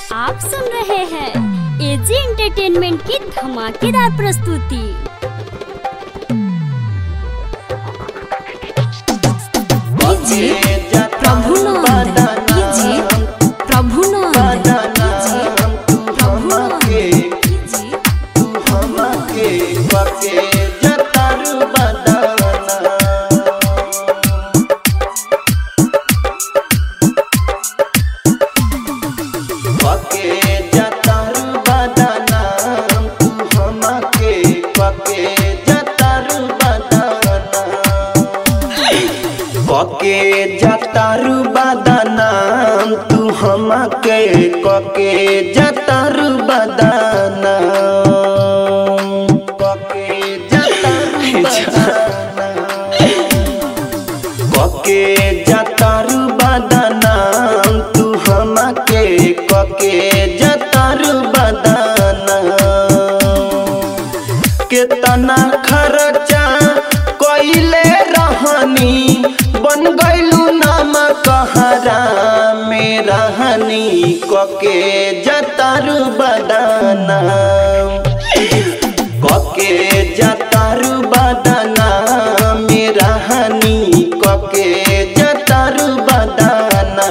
आप सुन रहे हैं एजी एंटरटेनमेंट की धमाकेदार प्रस्तुति DJ Prabhunand DJ Prabhunand DJ Prabhunand DJ कके जतारू बदनाम तू हमके कके जतारू बदनाम कके जतारू बदनाम कके जतारू बदनाम तू हमके कके जतारू बदनाम केतना खर्चा कइले रहनी बन गइलू नाम कहरा में रहनी कके जतारू बदाना कके जतारू बदाना में रहनी कके जतारू बदाना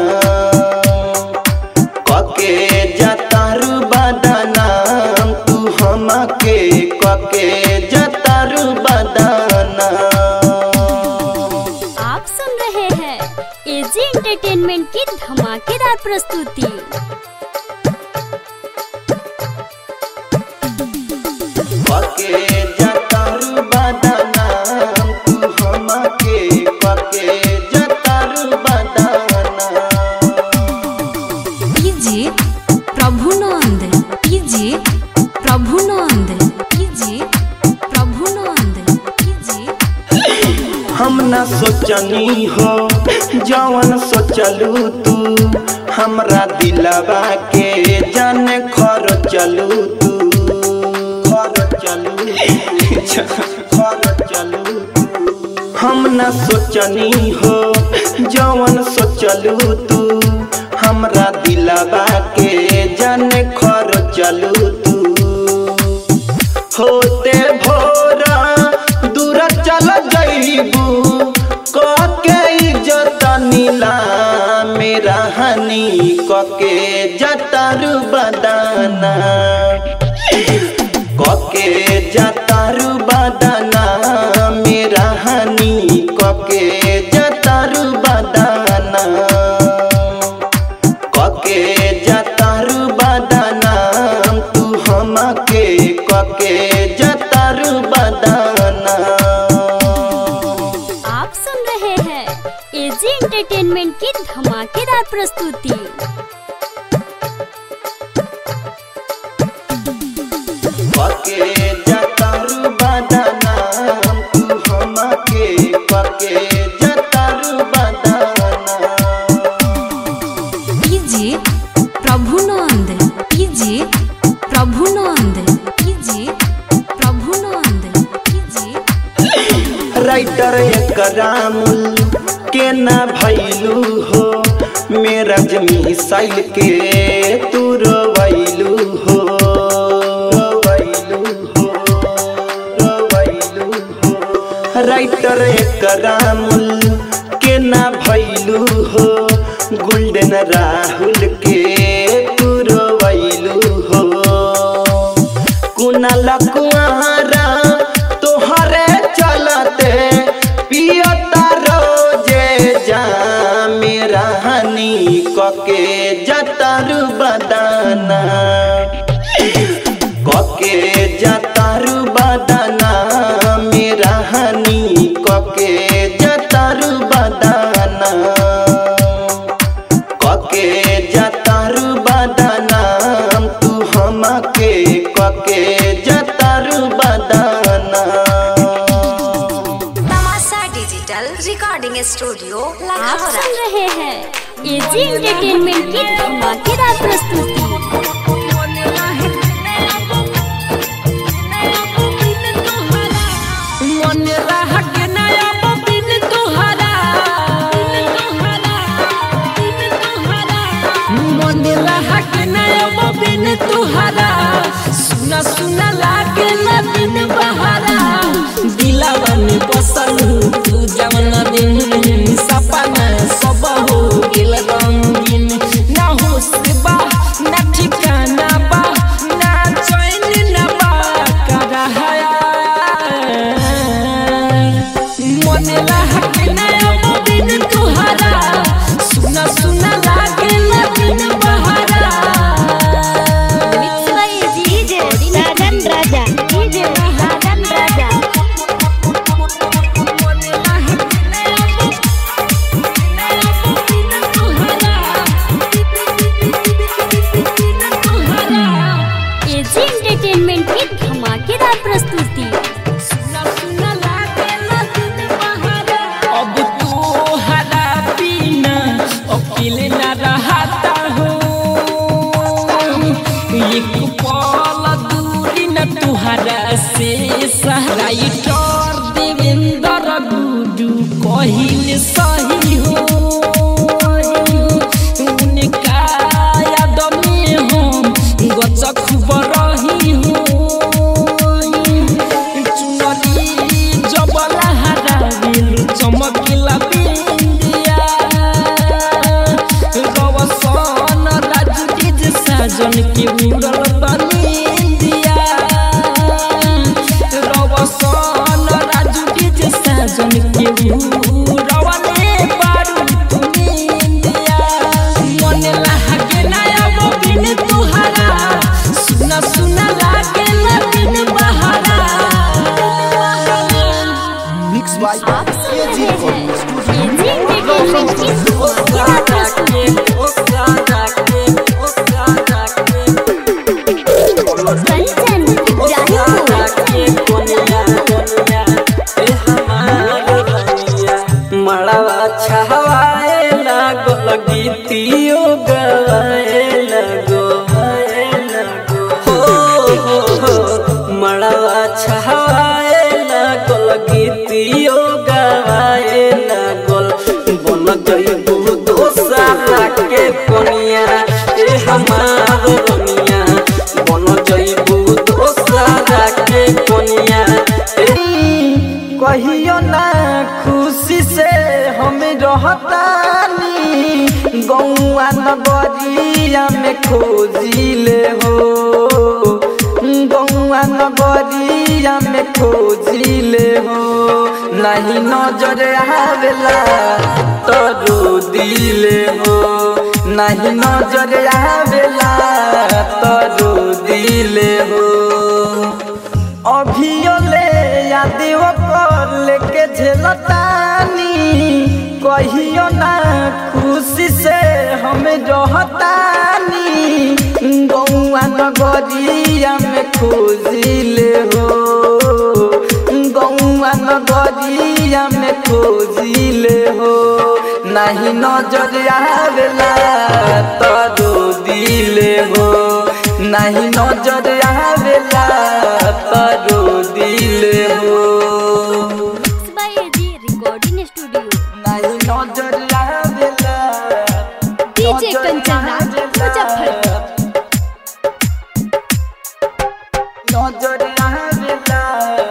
कके जतारू बदनाम तू हमके कके जतारू बदनाम आप सुन रहे हैं एजी एंटरटेनमेंट की धमाकेदार प्रस्तुति कके जतारू बदनाम तू हमके कके जतारू बदनाम DJ Prabhunand DJ Prabhunand DJ Prabhunand DJ हम न सोचनी हो जवन सोचलू तू हमरा दिलवा के जान खर चलू तू खर चलू खर चलू हम न सोचनी हो जवन सोचलू तू हमरा दिलवा के जान खर चलू तू होते भोरा दूर चल जइबू कके इज्जत नीला मेरा हनी कके जतारू बदाना कके जतारू बदाना मेरा हनी कके जतारू बदाना कके जतारू बदनाम तू हमके कके जतारू बदनाम आप सुन रहे हैं एजी एंटरटेनमेंट की धमाकेदार प्रस्तुति कके जतारू बदनाम तू हमके कके जतारू बदनाम DJ Prabhunand DJ Prabhunand DJ Prabhunand DJ writer Karamul के ना भैलू हो मेरा जमी साइल के तू रोवैलू हो रोवैलू हो रोवैलू हो राइटर करामुल के ना भैलू हो गोल्डन राहुल के तू रोवैलू हो कुनाल कुआरा तोहरे चलते पियता रोजे जा मेरा हनी कके जतारू बदाना कके जतारू बदाना मेरा हनी कके जतारू बदाना कके जतारू बदनाम तू हमके कके जतारू बदनाम तमाशा डिजिटल रिकॉर्डिंग स्टूडियो आप लाहौर सुन रहे हैं एजी एंटरटेनमेंट की धमाकेदार प्रस्तुति मन रह के नया बिन तुहरा मन रह के नया अकेले न रहता हूँ एक पल दूरी न तुहरा से सहराई टोर देवेंद्र गुडू कहिल सही हो उनका याद में हम गचक रही हूँ चुनरी जबला हराबिल चमकिला बिंदिया रवसन राजू डिज साजन के उड़ल बनिंदिया रवसन राजू डिज साजन के उड़वले बारू तुमिंदिया मन लागे ना अब बिन तुहरा सुना सुना लागे ना बिन बहारा मिक्स बाय आप सुन एजी रहे हैं रिकॉर्डिंग एजी एंटरटेनमेंट की धमाकेदार प्रस्तुति कंचन इब्राहिमपुर मड़वा छहवाए लागल गीतियो गवाए लगो हो हो हो मड़वा छहवाए लागल गीतियो गवाए लागल बन जइबू दोसरा के कोनिया ए हमार रनिया बन जइबू दोसरा के कोनिया ए कहियो ना खुशी से हम रहतानी गौआ नगरिया में खोजिले हो गौआ नगरिया में खोजिले हो नहीं नजर आवेला तो रो दिले हो नहीं नजर आवेला तो रो दिले हो अभियो ले यादियो पर लेके झेलतानी कहियो ना खुशी से हम रहतानी गौआ नगरिया में खोजिले हो गौआ नगरिया में खोजिले हो नहीं नजर आवेला तो दिले हो नहीं नजर आवेला तो दिले हो बाय एजी रिकॉर्डिंग स्टूडियो नहीं नजर आवेला डीजे कंचन राज मुजफ्फरपुर नजर आवेला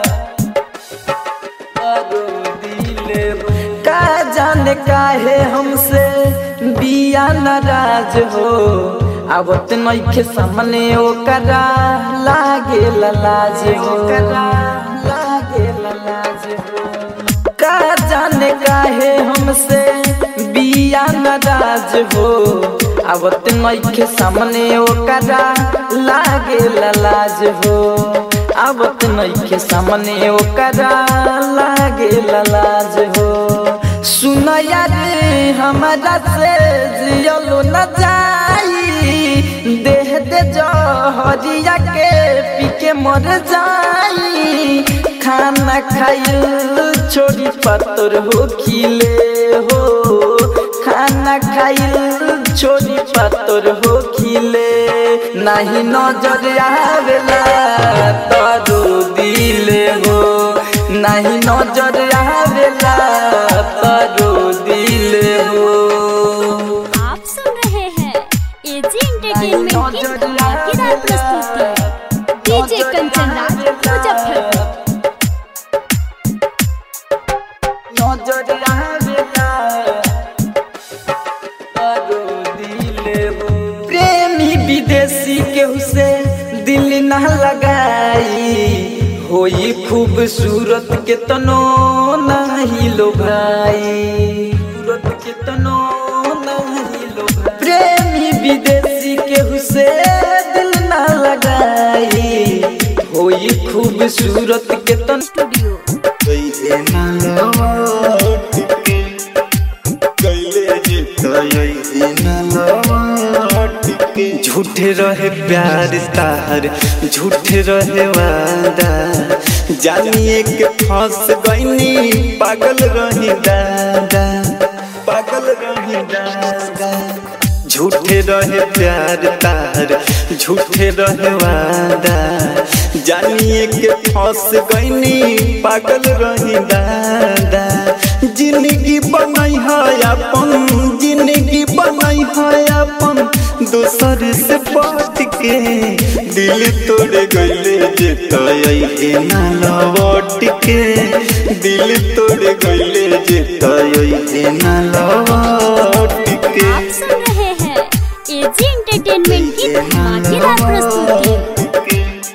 तो दिले हो का जाने काहे हमसे बिया नाराज हो आवत नइखे सामने ओकरा लागे लाज हो लागे लाज हो का जाने काहे हमसे बिया नाराज हो आवत नइखे सामने ओकरा लागे लाज हो आवत नइखे सामने ओकरा लागे लाज हो सुनया रे हमारा से जियलो न जाई देह दे जहरिया के पी के मर जाई खाना खाइल छोड़ी पत्थर हो खिले हो खाना खाइल छोड़ी पत्थर हो खिले नहीं नजर आवेला तो दिले हो नहीं नजर आवेला तो दिले हो आप सुन रहे हैं एजी एंटरटेनमेंट की धमाकेदार प्रस्तुति डीजे कंचन राज मुजफ्फरपुर नजर आवेला तो दिले हो प्रेमी विदेशी केहू से दिल न लगाई होई खूबसूरत के तनो नहीं लो भाई सूरत के तनो नहीं लो भाई प्रेमी विदेशी केहू से दिल न लगाई होई खूबसूरत के तनो स्टूडियो झूठे रहे प्यार तार झूठे रहे वादा जानिए के फंस गईनी पागल रही दादा पागल रही दादा रहे प्यार तार झूठे रहे वादा जानिए के फंस गईनी पागल रही दादा जिंदगी बनाई है अपन जिंदगी बनाई है अपन दूसर से बात के दिल तोड़ गईले जे तय ना लौट के दिल तोड़ गईले जे तय ना लौट के आप सुन रहे हैं एजी एंटरटेनमेंट की धमाकेदार प्रस्तुति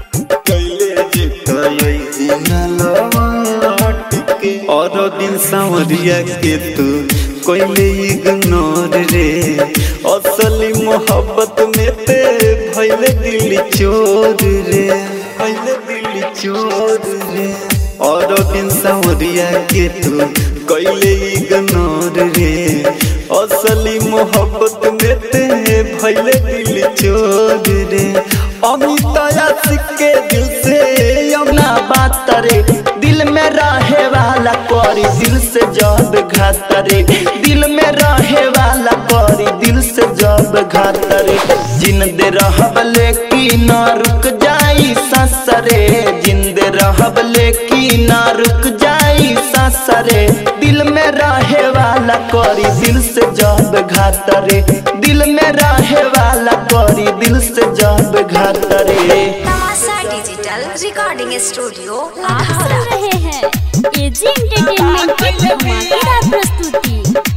और दिन सांवरिया के तू कोइले इग्नोर रे असली मोहब्बत में ते भइले दिल चोर रे भइले दिल चोर रे और दिन सांवरिया के तू कोइले इग्नोर रे असली मोहब्बत में ते भइले दिल चोर रे अमित आशिक के दिल से ना बात रे दिल में रहे वाला करी दिल से जब घात रे दिल में रहे वाला करी दिल से जब घात रे जिंदे रहब लेकिन न रुक जाई ससरे जिंदे रहब लेकिन न रुक जाई ससरे दिल में रहे वाला करी दिल से जब घात रे दिल में रहे वाला करी दिल से जब घात रे तमाशा डिजिटल रिकॉर्डिंग स्टूडियो आप सुन रहे हैं एजी एंटरटेनमेंट की धमाकेदार प्रस्तुति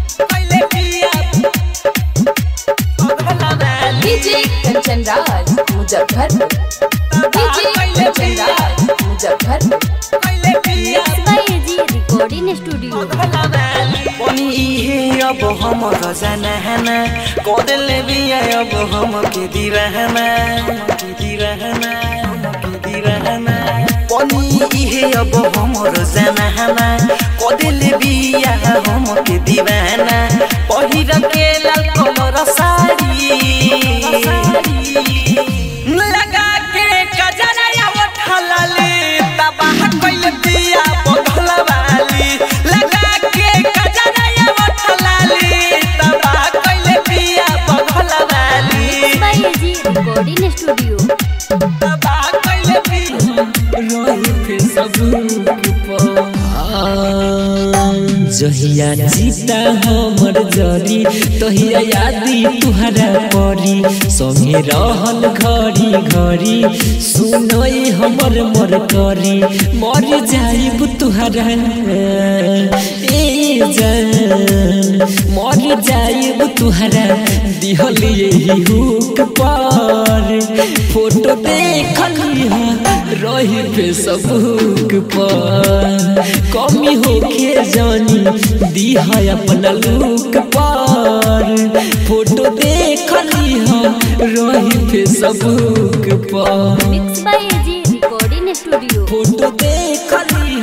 DJ Kanchan Raj Muzaffarpur DJ Kanchan Raj Muzaffarpur mix by AG recording studio पनि इहे अब हम गजनहना कोदल भी अब हम के दिरहना के दिरहना के दिरहना पनि इहे अब हम रजनहना कोदल भी हम के दीवाना पहिर के लाल कलर साड़ी लगा के कजरा या उठलले तबाह कइल दिया बदल वाली लगा के कजरा या उठलले तबाह कइल दिया बदल वाली mix by AG recording studio तबाह कइल दिया रोही पे सब जहिया जीता हमर जरी तहिया यादी तुहरा परी संगे रहल घड़ी घड़ी सुनई हमर मर करी मर जाइब तुहरा ए जान मर जाइब तुहरा दिहल यही हुक पर फोटो देखली रही फेसबुक पर कमी होके जानी दिहा अपना लुक पर फोटो देखली रही फेसबुक पर mix by AG recording studio photo देखली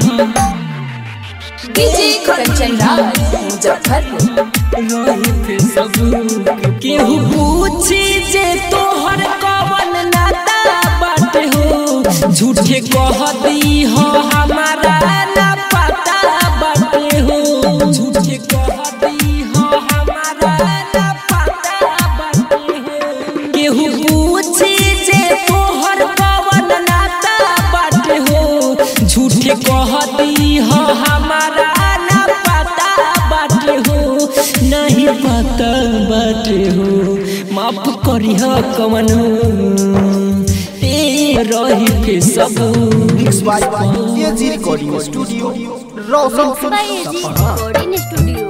डीजे कंचन राज मुजफ्फरपुर रही फेसबुक केहू पूछी जे तोहर कवन नाता बाटे हो झूठे कह दी हो हमारा ना पता बाटे हो झूठे कह दी हो हमारा ना पता बाटे हो केहू पूछी जे तोहर कवन नाता बाटे हो झूठे कह दी हो हमारा ना पता बाटे हो नहीं पता बाटे हो माफ करी हो कवन ए रही के सब mix by AG recording studio Roshan mix by AG recording studio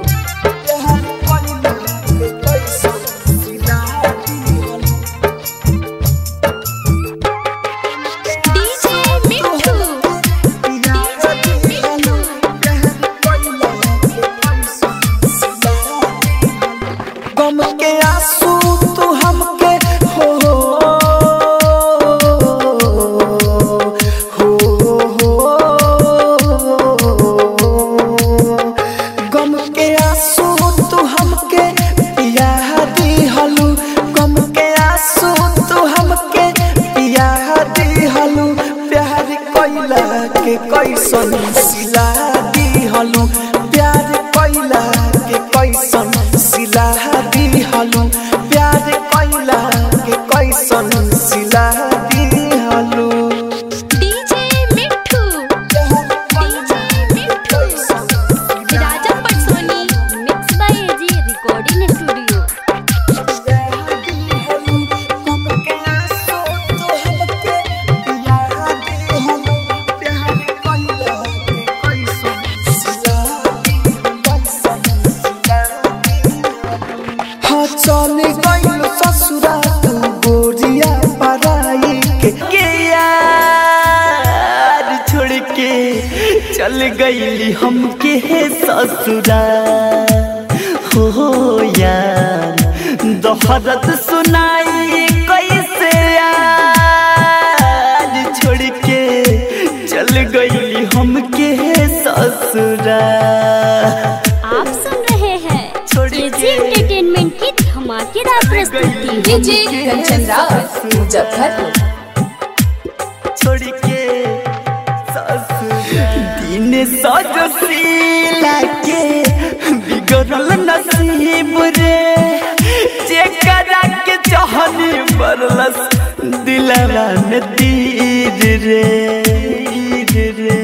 DJ Mithu गम के आंसू तू हमके हो हो हो गम के आंसू तू हमके पिया दी हलू गम के आंसू तू हमके पिया दी हलू प्यार कोइला के कैसन सिला दी हलू प्यार कोइला के कैसन सिला दी हलू चल गइल ससुरा तू गोरिया पराई के के यार छोड़ के चल गइली हमके ससुरा हो यार दोहरत सुनाई कैसे यार छोड़ के चल गइली हमके ससुरा आप सुन रहे हैं एजी एंटरटेनमेंट की धमाकेदार प्रस्तुति डीजे कंचन राज मुजफ्फरपुर छोड़ के ससुरा दिन सजशीला के बिगड़ल नसीब रे जेकरा के चाहनी बरलस दिलवा में तीर रे तीर रे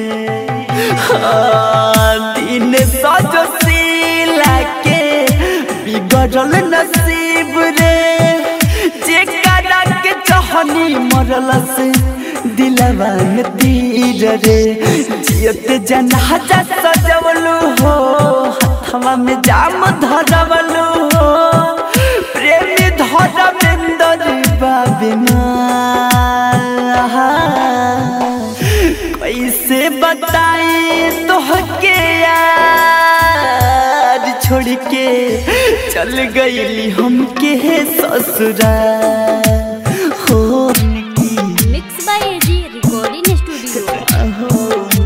हाँ, दिन सजशीला के बिगड़ल नसीब रे जेकरा के चाहनी मरलस दिलवा में तीर रे जियत जनाजा सजवलू हो हथवा में जाम धरवलू हो प्रेमी धरमेंदर बाबिना कैसे बताई तोहके यार छोड़ के चल गईली हमके ससुरा हो mix by AG recording studio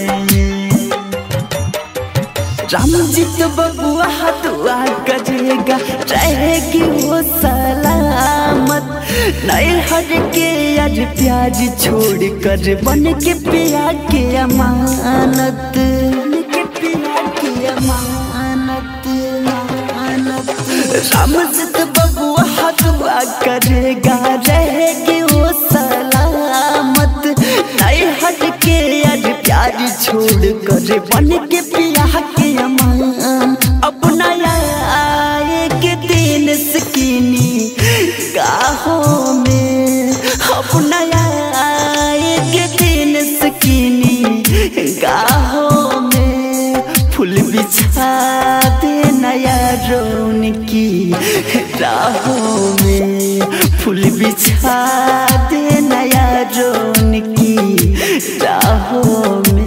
Ramjeet बबुआ दुआ करेगा रहेगी वो सलामत नए हर के आज प्याज छोड़ कर बन के पिया के अमानत बन के पिया के अमानत अमानत रामजीत बबुआ दुआ करेगा रहेगी वो सलामत नए हट के आज प्यार छोड़ कर बन के पिया के अमान अपना आए के दिन सकीनी गाहों में अपना आए के दिन सकीनी गाहों में फूल बिछा दे नया रोन की राहों में फूल बिछा दे नया रोन की राहों में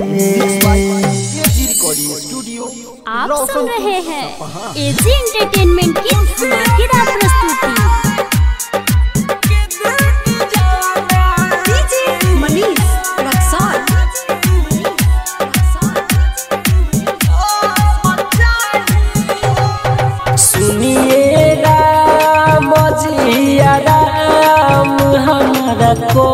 आप सुन रहे हैं एजी एंटरटेनमेंट की धमाकेदार प्रस्तुति डीजे मनीष रक्सौल सुनिए राम जिया राम हमारा को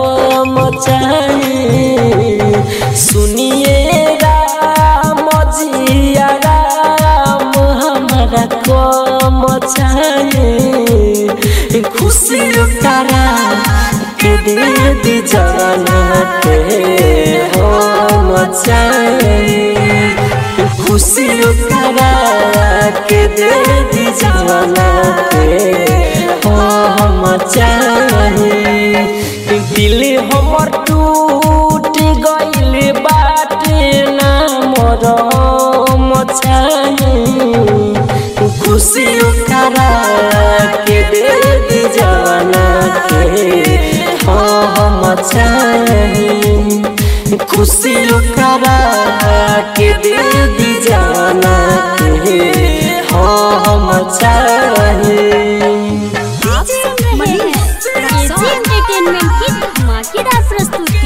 मचाए सुनिए राम जिया राम हमारा को मचाए खुशी करा के दे दी जाना के हो मचाए खुशी करा के दे दी जवाना के हो हम चाहे दिल हमर टूट गइल बाटे ना मोर मचाहे खुशी करा के दे दी जवाना के हो हम चाहे खुशी करा के दे दी जाना के हो हम चाहे आप सुन रहे हैं एजी एंटरटेनमेंट की धमाकेदार प्रस्तुति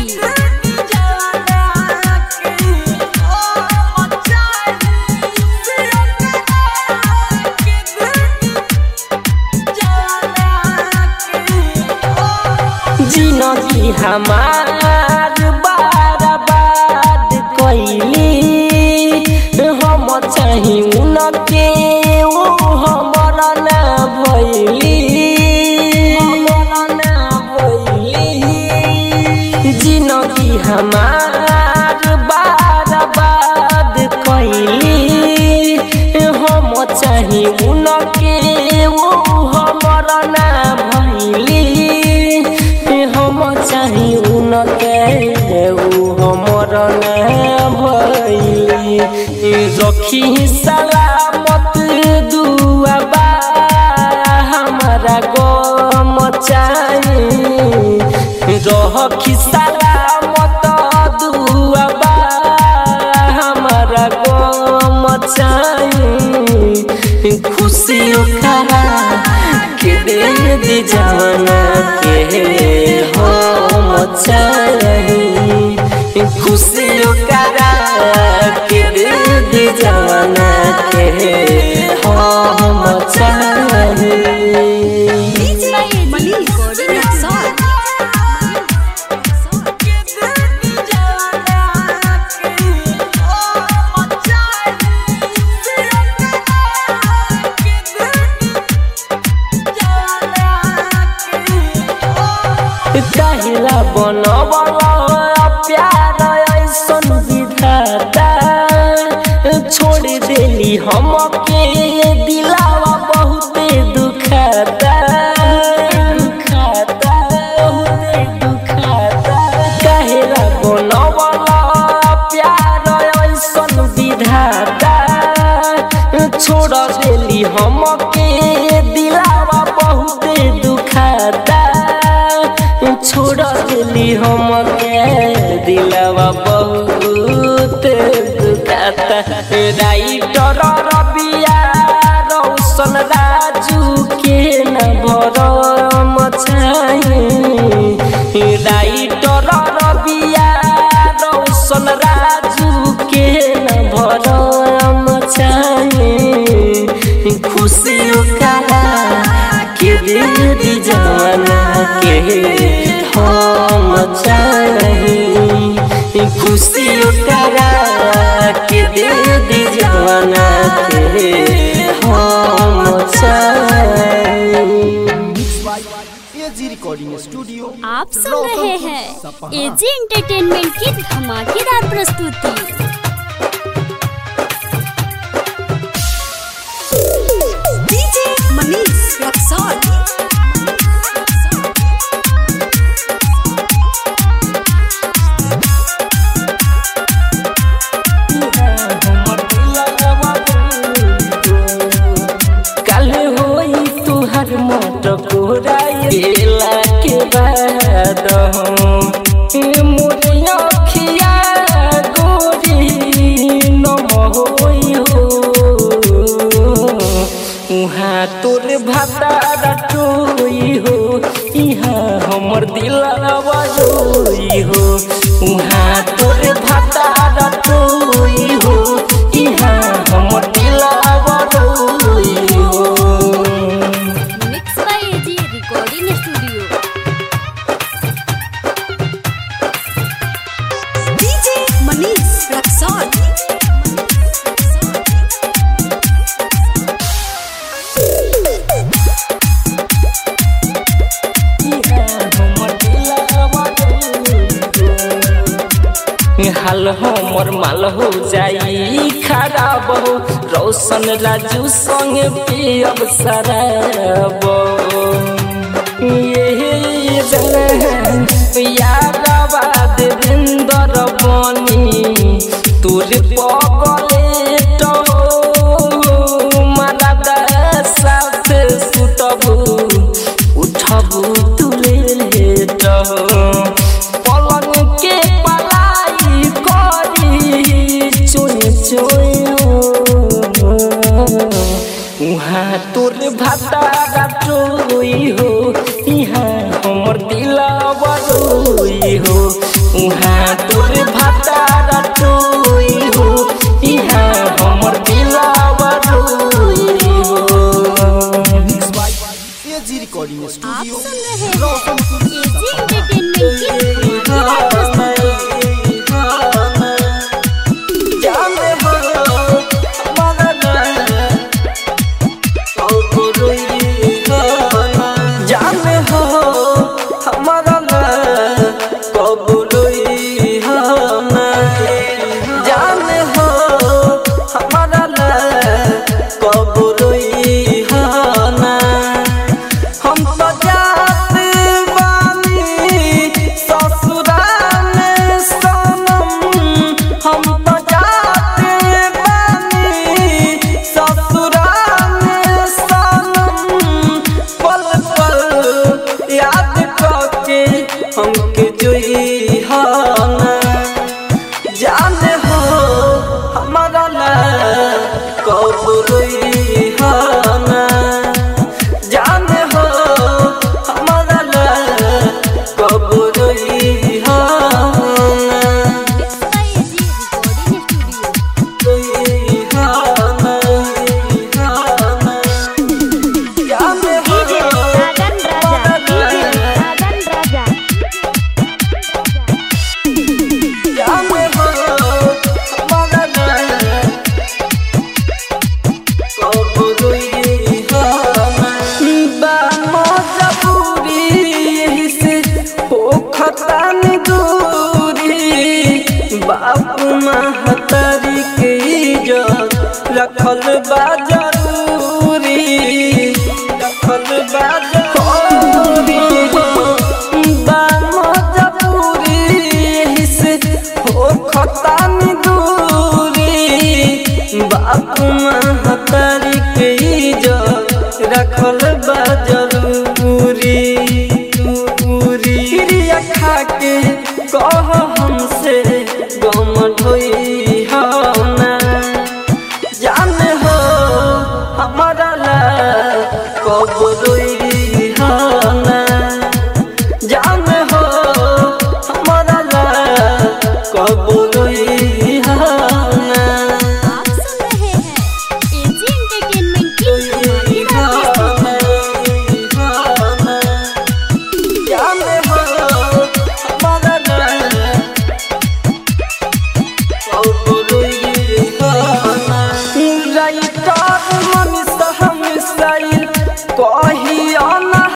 जिनगी हमार बर्बाद कैली हम चाही उनके ओ हमर ना भैली हमर ना भैली जिनगी हमार बर्बाद कैली हम चाही उनके ओ हमर ना भैली हम चाही उनके ऊ हमर ना भैली रखी सलामत दुआ खुशियों करा के दे दी जवाना के हो मचाही खुशियों करा के दे दी जवाना के हो मचाही DJ Manish Rexall. काहिला बनवला प्यार ऐसन विधाता छोड़ देली हमके दिलावा बहुते दुखाता दुखाता बहुते दुखाता काहिला बनवला प्यार ऐसन विधाता छोड़ देली हमके दिलावा बहुते दुखाता छोड़ दिली हमके दिलवा बहुत दुखाता राइटर रबिया रौशन राजू के न भरम चाही राइटर रबिया रौशन राजू के न भरम चाही खुशियों करा के दे जवाना के हम चाही खुशियों करा के दे जवाना के हम चाही एजी रिकॉर्डिंग स्टूडियो आप सुन रहे हैं एजी एंटरटेनमेंट की धमाकेदार प्रस्तुति DJ Manish Rexall. कल होई तुहर मोट कोराइला के बाद मोरे अखिया गोरी नम होई हो उहाँ तोर भाता टोई हो इहाँ हमर दिलवा रोई हो उहाँ तोर भाता टोई हो इहाँ हमर दिलवा रोई हो mix by AG recording studio DJ Manish Rexall. हाल हमर माल हो जाई खराब हो रोशन राजू संग पियब शराब ये जन यादवा देवेंद्र बनी तोर पगले तो मारा साथ सुतबू उठबू तुले लेट पलंग के पलाई करी चोए चोए उहाँ तोर भाता टोई हो इहाँ हमर दिलवा रोई हो उहाँ तोर भाता टोई हो इहाँ हमर दिलवा रोई हो एजी रिकॉर्डिंग आप स्टूडियो सुन रहे हैं एजी एंटरटेनमेंट की धमाकेदार प्रस्तुति जाने हो हमारा ना कबूलोई ना जाने हो हमारा ना कबूलोई ना हम तो जात बानी रखल बा जरूरी रखल बा जरूरी दाम जरूरी एही से हो खतानी दूरी बाप महतारी के इज्जत रखल बा जरूरी दूरी क्रिया खा के कह हमसे गम ढोई हो ना जाने हो हमारा ला कब रोई हो ना जाने हो हमारा ला कब रोई हो ना आप सुन रहे हैं एजी एंटरटेनमेंट की धमाकेदार प्रस्तुति Oh,